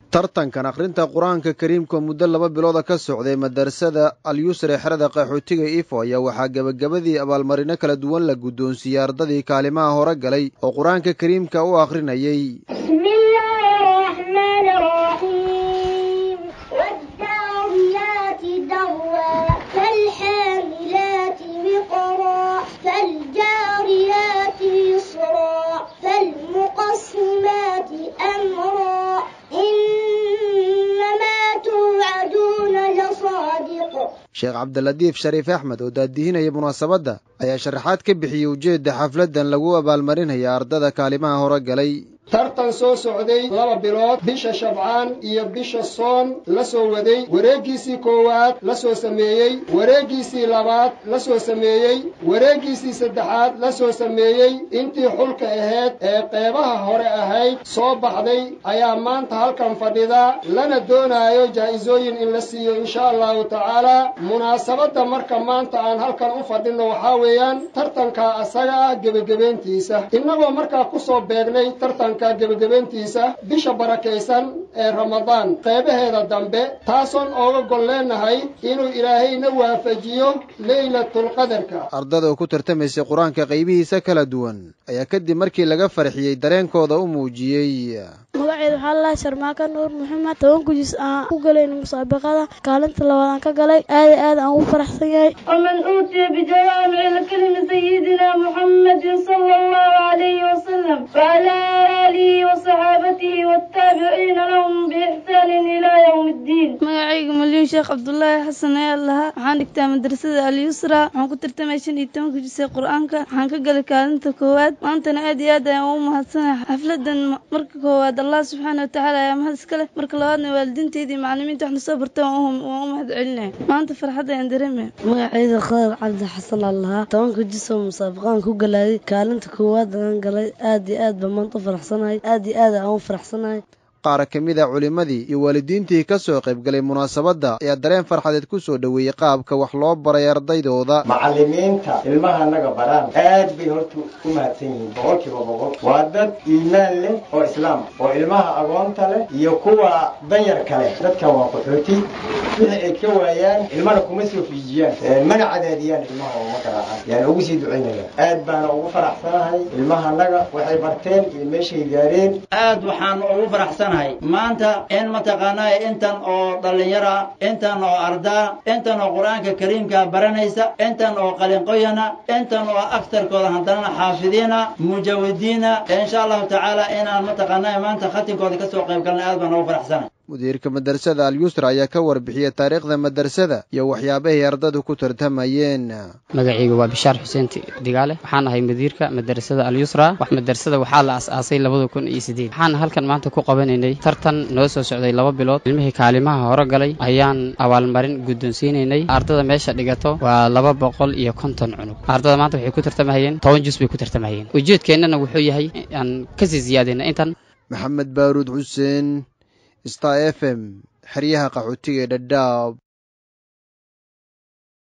tartankan akhrinta qur-aanka kariimka muddo laba bilooda ka socday madarasada alyusre xerada qaxootiga ifo ayaa waxaa gebagabadii abaalmarino kala duwan la guddoonsiiyey ardadii kaalimaha hore galay oo qur-aanka kariimka u akhrinayay sheekh cabdilatiif shariif axmed oo daadihinaya munaasabadda ayaa sharaxaad ka bixiyey ujeedda xafladdan lagu abaalmarinaya ardada kaalimaha hore galay tartan soo socday laba bilood bisha shabcaan iyo bisha soon la soo waday wareeggiisii koowaad la soo sameeyey wareeggiisii labaad la soo sameeyey wareeggiisii saddexaad la soo sameeyey intii xulka ahayd ee qeybaha hore ahayd soo baxday ayaa maanta halkan fadhida lana doonaayo jaa'isooyin in la siiyo insha allahu tacaalaa munaasabadda marka maanta aan halkan u fadhinno waxaa weeyaan tartanka asaga ah gebagebeentiisa innagoo markaa ku soo beegnay tartan gebagabeentiisa bisha barakaysan ee ramadaan qeybaheeda dambe taasoon ooga gol leenahay inuu ilaahayna waafajiyo leylatulqadarka ardada oo ku tartamaysay qur-aanka qaybihiisa kala duwan ayaa kadib markii laga farxiyey dareenkooda u muujiyey magaceeda waxaa lalahay sharmaaka nuur maxamed toban kujis aan ku galayna musaabaqada kaalinta labaad aan ka galay aada aad aan ugu faraxsan yahay waman uutiya bijawaamici lkalimi sayidina muxammadin sala allahu alayhi wasalam wala aalihi wasaxaabatihi waataabiciina lahum biixsaanin ilaa yowmi ddiin magacayga maliyun sheekh cabdulaahi xasan ayaa lahaa waxaan dhigtaa madrasada alyusra waxaan ku tartamay shan iyo toban kujisay qur-aanka waxaan ka galay kaalinta koowaad maantana aad iyo aad ayaan ugu mahadsanahay xafladan marka koowaad allah subxaana watacaala ayaa mahad iska leh marka labaadna waalidiinteeda iyo macalimiinta wax nasoo barta waan u mahad celinaya maanta farxadda ayaan dareemaya magacayda khadar cabdi xasan aan lahaa tobanka jis oo musaabaqaan ku galaaday kaalinta koowaad aan galay aad iyo aad baan maanta u faraxsanahay aad iyo aad aan u faraxsanahay qaar ka mid a culimmadii iyo waalidiintii ka soo qaybgalay munaasabadda ayaa dareen farxadeed ku soo dhoweeyey qaabka wax loo baray ardaydooda macallimiinta ilmaha naga baraan aad bay horta u mahadsan yihiin boqolkiiba boqol waa dad iimaan leh oo islaam oo ilmaha agoonta leh iyo kuwa danyarka leh dadkan waa qaxooti wixii ay ka waayaan ilmana kuma soo fiijiyaan mana cadaadiyaan ilmaha oo ma garaacaan yaan ugu sii ducaynaya aad baana ugu faraxsanahay ilmaha naga waxay barteen iyo meeshay gaareen aad waxaan ugu faraxsanahay maanta in mataqaanaa intan oo dhallinyara intan oo ardaa intan oo qur-aanka kariimka baranaysa intan oo qalinqoyana intan oo agtarkooda haddana xaafidiina mujawidiina insha allahu tacaala inaan mataqaanaa maanta khatinkooda kasoo qayb galnay aad baan ugu faraxsanahay mudiirka madrasada alyusra ayaa ka warbixiyey taariikhda madrasada iyo waxyaabahay ardadu ku tartamayeen magacayga waa bishaar xuseen digaale waxaan ahay mudiirka madrasada alyusra wax madrasada waxaa la as-aasay labada kun iyo sideed waxaan halkan maanta ku qabanaynay tartan noo soo socday laba bilood ilmihii kaalimaha hore galay ayaan abaalmarin guddoonsiinaynay ardada meesha dhigato waa laba boqol iyo konton cunug ardada maanta waxay ku tartamahayeen toban jus bay ku tartamahayeen ujeedkeennana wuxuu yahay aan kasii siyaadayna intan maxamed baaruud xuseen star f m xeryaha qaxootiga ee dhadhaab